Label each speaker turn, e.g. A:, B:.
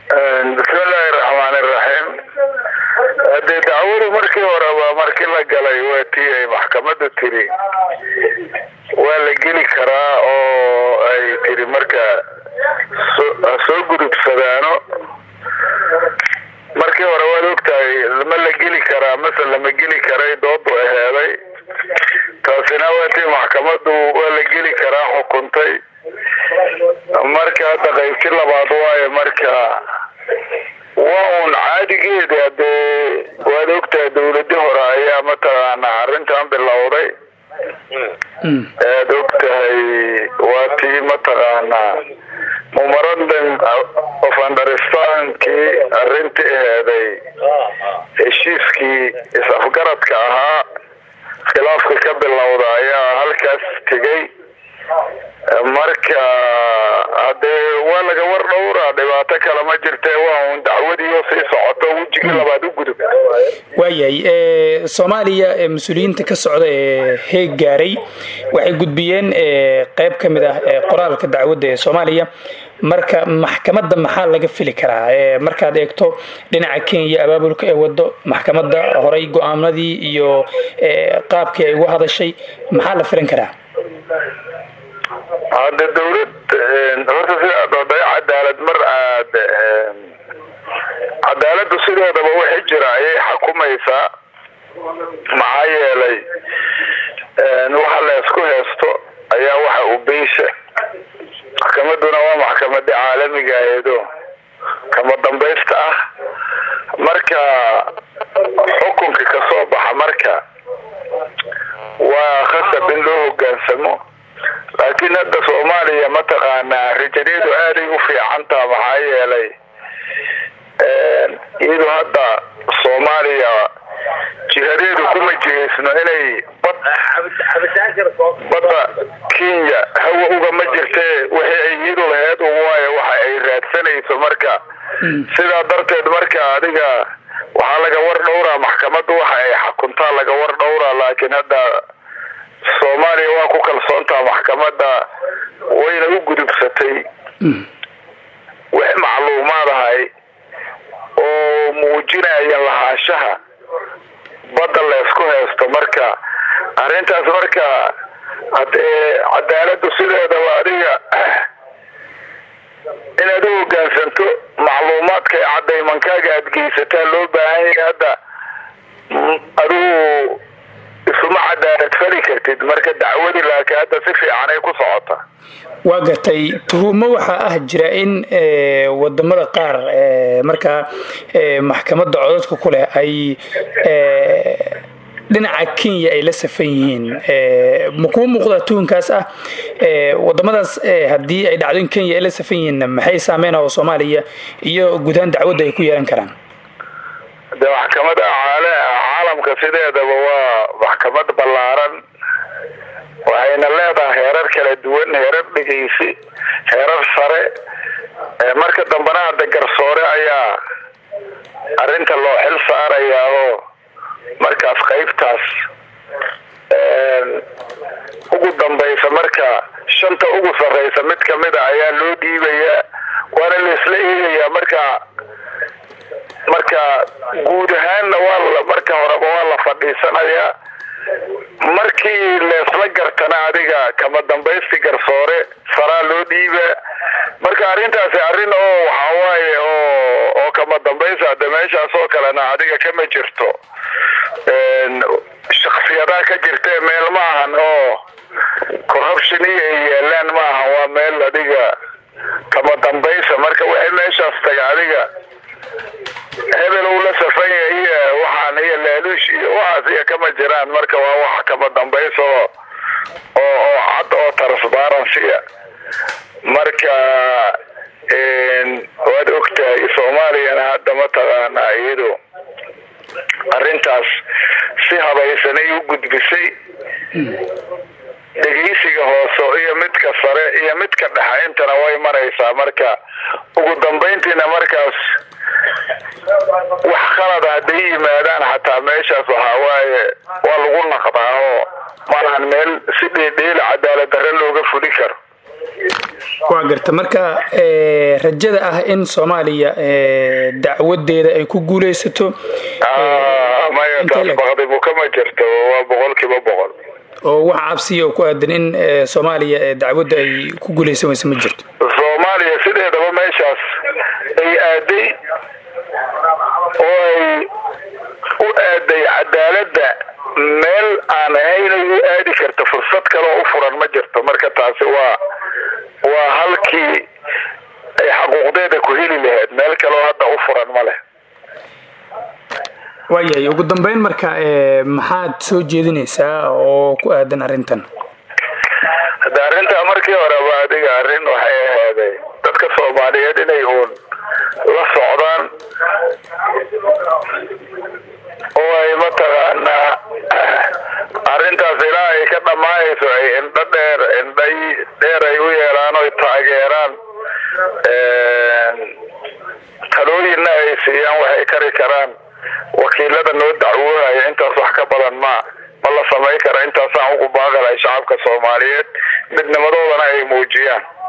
A: bismillaahi raxmaani raxiim hadee dacwadu markii horeba markii la galay waa tii ay maxkamadu tiri waa la geli karaa oo ay tiri marka ha soo gudubsadaano markii hore waad ogtahay ma la geli karaa mase lama geli karay doodu aheeday taasina waa tii maxkamadu waa la geli karaa xukuntay marka hadda qaybti labaad waaye marka waa uun caadigeeda hadee waad ogtahay dawladi hore ayaa mataqaana arrintan bilowday aad ogtahay waa tii mataqaana mumaradam of understandkii arrintii aheeday heshiiskii is-afgaradka ahaa khilaafka ka bilowda ayaa halkaas tegay marka hadee waa laga war dhowraa dhibaato kale ma jirte waa un dacwadiio sii socoto wejigii labaad u gudub
B: waayahay soomaaliya mas-uuliyiinta ka socda ee heeg gaaray waxay gudbiyeen qeyb ka mid ah qoraalka dacwadda ee soomaaliya marka maxkamadda maxaa laga fili karaa markaad eegto dhinaca kenya abaabulka ee wado maxkamadda horay go-aamadii iyo qaabkii ay uga hadashay maxaa la filan karaa
A: hadde dawlad horta sidaad oday cadaalad mar aad cadaaladu sideedaba wixii jira ayay xukumaysaa maxaa yeelay waxa la isku heesto ayaa waxa u beysha maxkamaduna waa maxkamada caalamiga aheedo kama dambaysta ah marka xukunka kasoo baxa marka waa khasab in loo hogaansamo laakiin hadda soomaaliya mataqaanaa rajadeedu aaday u fiicantaa maxaa yeelay iyadu hadda soomaaliya jihadeedu kuma jihaysno inay bad badda kenya hawa ugama jirtee wixii ay iyadu laheed un waayo waxa ay raadsanayso marka sidaa darteed marka adiga waxaa laga war dhowraa maxkamaddu waxa ay xukuntaa laga war dhowraa laakiin hadda soomaaliya waa ku kalsoontaa maxkamadda wayna u gudubsatay wix macluumaad ahay oo muujinaya lahaanshaha badda la isku haysto marka arrintaas marka hadee cadaaladu sideedaba adiga inaad u hogaansanto macluumaadka ee cadaymankaaga aad geysataa loo baahan yahay hadda adigu isuma cadaalad fali kartid marka dacwadii laakiin hadda si fiican ay ku socota
B: waa gartay tuhumo waxaa ah jira in wadamada qaar markaa maxkamadda codadka ku leh ay dhinaca kenya ay la safan yihiin ma kuu muuqdaa tuhunkaas ah wadamadaas haddii ay dhacdo in kenya ay la safan yihiin maxay saameynao soomaaliya iyo gudahaan dacwadda ay ku yeelan karaan
A: de maxkamada caalamka sideedaba waa maxkamad ballaaran waxayna leedahay heerar kala duwan heerar dhegeysi heerar sare marka dambena hadda garsoore ayaa arrinta loo xil saarayaa oo markaas qaybtaas ugu dambaysa marka shanta ugu sarreysa mid kamid a ayaa loo dhiibayaa waana la isla eegayaa marka marka guud ahaanna waa marka horeba waa la fadhiisanayaa markii leesla gartana adiga kama dambaysti garsoore saraa loo dhiiba marka arrintaasi arrin oo waxawaaye oo oo kama dambaysa hade meeshaas oo kalena adiga kama jirto shaksiyadaa ka jirtee meel ma ahan oo corruption iyo ay yeelaan ma ahan waa meel adiga kama dambaysa marka waxay meeshaas taga adiga hebel uu la safan yahay iyo waxaan iyo laaluush iyo waxaas iyo kama jiraan marka waa wax kama dambaysa oo oo oo cad oo transparency marka waad ogtahay soomaaliyana hadda mataqaanaa iyadu arrintaas si habaysanay u gudbisay dhegeysiga hoose iyo midka sare iyo midka dhexe intana way maraysaa marka ugu dambayntiina markaas wax khalada hadday yimaadaan xataa meeshaas waxaa waaye waa lagu naqdaa oo malahan meel si dheedheela cadaalad darre looga fuli karo
B: waa garta marka rajada ah in soomaaliya dacwadeeda ay ku guuleysato
A: maya taas baqdibu kama jirto waa boqol kiiba boqol
B: oo waxa cabsiya oo ku aadan in soomaaliya dacwadda ay ku guuleysan weyse ma jirto
A: soomaaliya sideedaba meeshaas ay aaday oo ay u aaday cadaaladda meel aan ahaynay u aadi karta fursad kaleo u furan ma jirto marka taasi waa waa halkii ay xaquuqdeeda ku heli lahayd meel kaleo hadda u furan ma leh
B: waayahay ugu dambeyn marka maxaad soo jeedinaysaa oo ku aadan arrintan
A: hadda arrintaa markii horeba adiga arrin waxay ahaaday dadka soomaaliyeed inay uun la socdaan oo ay mataqaanaa arrintaas ilaa ay ka dhammaanayso ay indho dheer indhay dheer ay u yeelaan oy taageeraan talooyinna ay siiyaan waxay kari karaan wakiilada noo dacwoonaya intaas wax ka badan ma ma la samayn kara intaasaan ugu baaqi lahay shacabka soomaaliyeed midnimadoodana ay muujiyaan